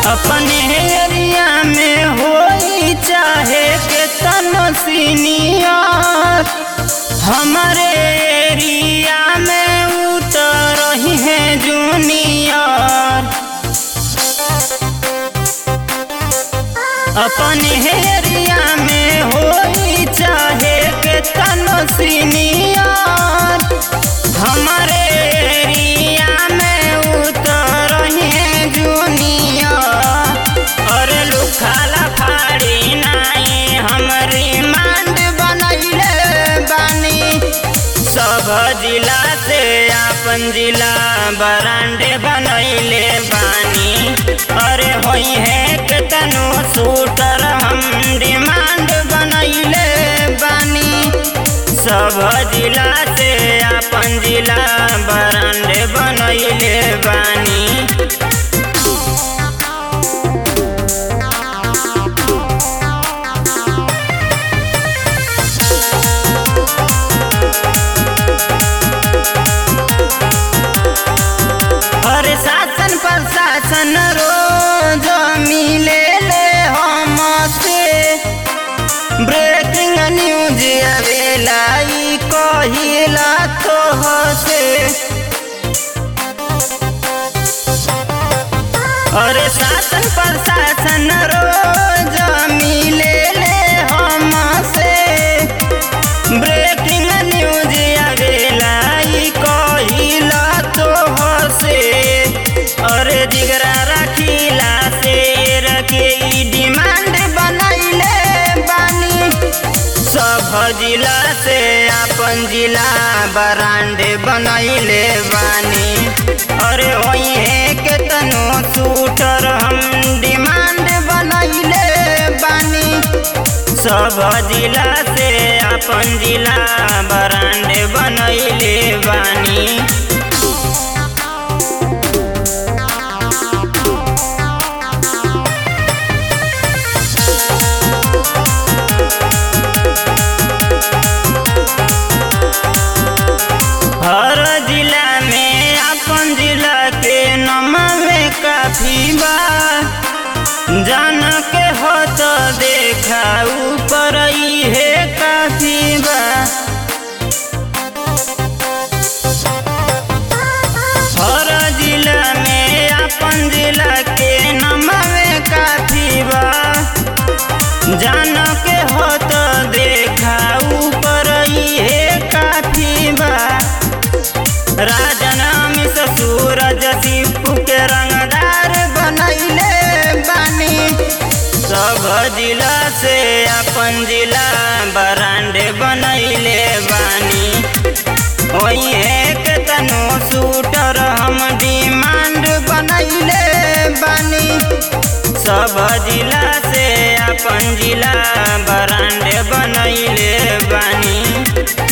अपने एरिया में होई चाहे के तनो सीनियर हमारे एरिया में उतर रही है जूनियर अपने एरिया में होई चाहे के तनो सीनियर हमारे एरिया में उतर रही है जूनियर और लुखाला फाड़ी नाई हमरी मांड बनैले बानी सब जिला से अपन जिला बरांडे बनैले बानी अरे होई है के तनु शूटर हम डिमांड बनैले बानी सब जिला से अपन जिला बरांडे बनैले बानी अरे शासन प्रशासन रोज मिले ले हमसे ब्रेकिंग न्यूज आवेला ई कहिला तो हसे अरे शासन प्रशासन रोज मिले ले हमसे ब्रेकिंग न्यूज आवेला ई कहिला तो हसे अरे जिगरा रखिला से रखे ई डिमांड बनैले बानी सब जिला से अपन जिला बरांड बनैले बानी अरे वही है के तनो शूटर हम डिमांड बनैले बानी सब जिला से अपन जिला बरांड बनैले बानी हर जिला में अपन जिला के नमवे काफी बा जान के हो तो देखा ऊपर ही है काफी बा हर जिला में अपन जिला के नमवे काफी बा जान के हो तो देखा ऊपर ही है काफी बा राजन अमित सूरज दीपू के रंगदार बनैले बानी सब जिला से अपन जिला बरांडे बनैले बानी वही एक तनो शूटर हम डिमांड बनैले बानी सब जिला से अपन जिला बरांडे बनैले बानी